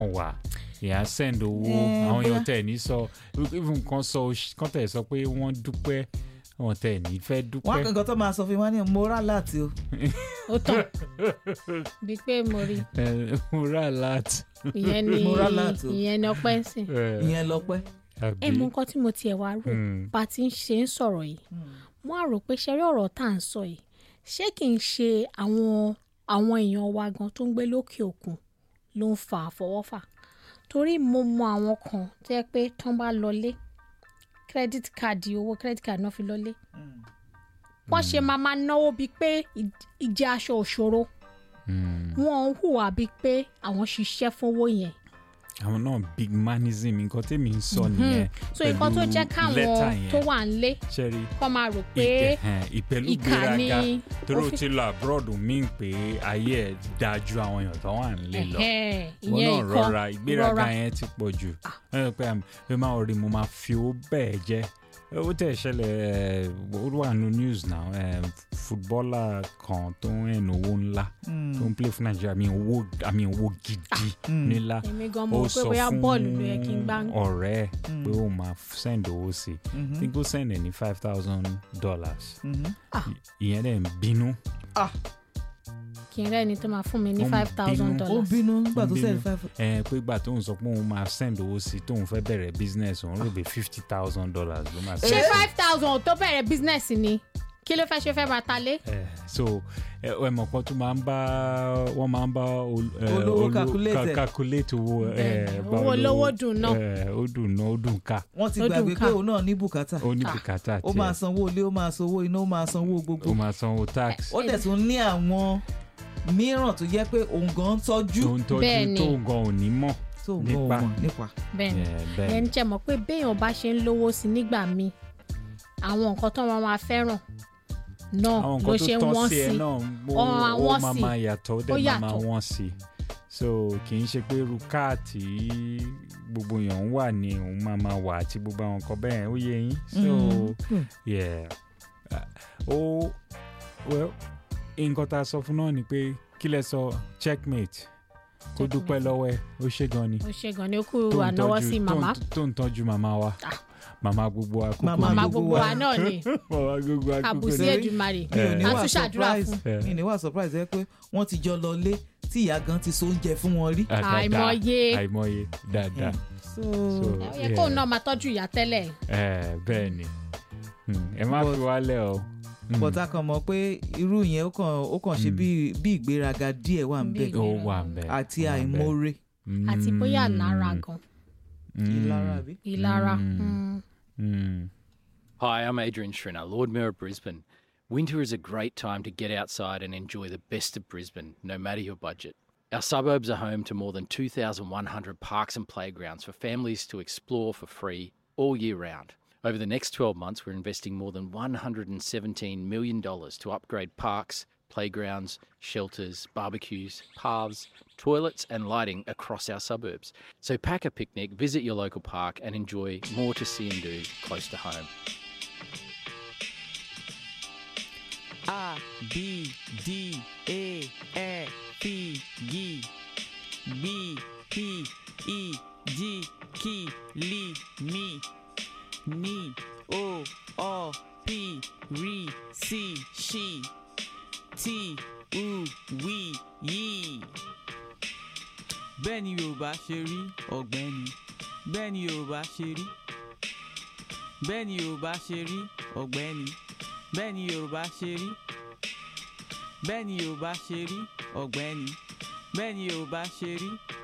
wà ìyá send owó Eh, àwọn èèyàn bóyá- tẹ̀ ní sọ even kan sọ kan tẹ̀ sọ pé wọ́n dúpẹ́ wọn tẹ̀ ní fẹ́ wọn dúpẹ́. kankan tó máa sọ fún mi wọn ní mo rà láti o ó tàn bíi pé mo rí ẹ mo rà láti. ìyẹn ni Mo rà láti o. ìyẹn ni ọpẹ́ ń sìn. ìyẹn lọpẹ́. ẹ mú nǹkan tí mo tiẹ̀ wá rò bá a ti ń ṣe ń sọ̀rọ̀ yìí mo á rò pé ṣẹ́rí ọ̀rọ̀ tá à ń sọ yìí ṣé kì í ṣe àwọn àwọn èèyàn wa gan tó ń gbé lókè òkun ló ń fa àfọwọ́fà torí mo mọ àwọn kan tó yẹ pé tán bá lọlé credit card owó credit card náà fi lọlé wọ́n ṣe máa máa náwó bíi pé ì- ìjẹ́ aṣọ òṣòro wọ́n ń hùwà bíi pé àwọn ṣiṣẹ́ fówó yẹn àwọn náà big manism nǹkan tèmi ń sọ nìyẹn. so nǹkan tó pẹ̀lú jẹ́ lẹ́tà káwọn yẹn. tó wà ń lé ṣẹ́rí kọ́ máa rò pé ìpẹ̀lú ìkà ni gbéraga torí ó o fi- ti lọ abroad mi pé ayé ẹ̀ dáa ju àwọn èèyàn tó wà nílé lọ ẹ̀hẹ́n, wọn ìyẹn náà ìkọ́ rọra ìgbéraga rọra. yẹn ti pọ̀ jù ẹ pé ẹ máa rí mo máa fi owó bẹ́ẹ̀ jẹ́ ó tẹ̀ ṣẹlẹ̀ ẹ, ó wà nínú news now ẹ, fútbọ́là kan tó ń rìn owó ńlá tó ń play fún nàìjíríà àmì owó àmì owó gidi nílá èmi gan mo rò pé bóyá bọ́ọ̀lù ló yẹ kí n gbá ọ̀rẹ́ ẹ̀ pé ó máa send owó sí i tí kò send ẹ̀ ní five thousand dollars ìyẹn dẹ̀ ń bínú kí n rẹ́ni tó máa fún mi ní Ó ń five thousand bínú. ó dollars bínú nígbà tó Ó ń sẹ́ni bínú. five. ẹ pé ìgbà tóun sọ pé òun máa send owó sí i tóun fẹ́ bẹ̀rẹ̀ business òun rò pé fifty thousand dollars ló máa ṣé send. five thousand tó bẹ̀rẹ̀ business ni kí ló fẹ́ ṣe fẹ́ máa ta lé ẹ so ẹ ẹ mọ̀ pọ́n tó máa ń bá wọ́n máa ń bá ol- ẹ, Olówó olú- calculate ca- ẹ̀. calculate owó ẹ Bẹ́ẹ̀ni, bá owó olówó- olówó dùn náà. ẹ, ó dùn náà ó dùn ká wọ́n ti Ó dùn gbàgbé ká. pé òun náà ní bùkátà ó ní bùkátà ó máa tiẹ̀ sanwó ilé ó máa sanwó iná ó máa sanwó gbogbo ó máa sanwó tax ó dẹ̀ tún ní àwọn mìíràn tó jẹ́ pé òun gan ń tọ́jú tó ń tọ́jú Bẹ́ẹ̀ni. tó gan ò ní mọ̀ tó ń gan nípa. òun nípa. bẹ́ẹ̀ ni Yeah, bẹ́ẹ̀ ẹni jẹ́ mọ̀ pé béèyàn bá ṣe ń lówó sí nígbà míì àwọn nǹkan tó wọn máa fẹ́ràn náà àwọn ló nǹkan ṣe ń tó tọ́ wọ́n sí ẹ sí náà ó Ó máa ó wọ́n máa sí. máa yàtọ̀ ó Ó dẹ̀ máa máa yàtọ̀. wọ́n sí so kì í ṣe pé irú káàtì gbogbo èèyàn ń wà ní òun máa máa wà àti gbogbo àwọn nǹkan bẹ́ẹ̀ ó yé yín so Mm. yeah Uh, ó well nǹkan tá a sọ fún náà ni pé kí lẹ sọ checkmate kó dúpẹ́ Checkmate. lọ́wọ́ ẹ ó ṣe gan ni ó ṣe gan ni ó kú tó ń ànáwọ́ tọ́jú- sí tó ń- màmá tó ń tọ́jú màmá wa màmá gbogbo akókò Màmá màmá gbogbo gbogbo wa. wa náà ni màmá gbogbo akókò àbùsí Sẹ́rí, èdùmarè mi ò ní a wà tún ṣàdúrà surprise fún mi ní wà surprise ẹ pé wọ́n ti jọ lọ lé tí ìyá gan ti so oúnjẹ fún wọn rí. Dáadáa, Àìmọye. àìmọye dáadáa so So, ó yẹ kóun náà máa tọ́jú ìyá tẹ́lẹ̀ ẹ bẹ́ẹ̀ ni Hmm, ẹ má But- fi wálẹ̀ o. Hmm, but a kàn mọ̀ pé irú yẹn ó kàn ó kàn ṣe bí bí ìgbéraga díẹ̀ wà ń bẹ̀ Bí ó wà ń bẹ̀. àti ó wà ń bẹ̀. àìmoore Hmm, àti bóyá lára gan hmm, ìlara àbí. ìlara Mm. mm. hmm. Hi, I'm Adrian Schrinner, Lord Mayor of Brisbane. Winter is a great time to get outside and enjoy the best of Brisbane, no matter your budget. Our suburbs are home to more than 2,100 parks and playgrounds for families to explore for free all year round. Over the next 12 months, we're investing more than $117 million to upgrade parks, playgrounds, shelters, barbecues, paths, toilets, and lighting across our suburbs. So pack a picnic, visit your local park, and enjoy more to see and do close to home. A B D E F G B P I J K L M N O O P R C Š T U W Y. bẹ́ẹ̀ ni yorùbá ṣe rí ọ̀gbẹ́ni bẹ́ẹ̀ ni yorùbá ṣe rí bẹ́ẹ̀ ni yorùbá ṣe rí ọ̀gbẹ́ni bẹ́ẹ̀ ni yorùbá ṣe rí bẹ́ẹ̀ ni yorùbá ṣe rí ọ̀gbẹ́ni bẹ́ẹ̀ ni yorùbá ṣe rí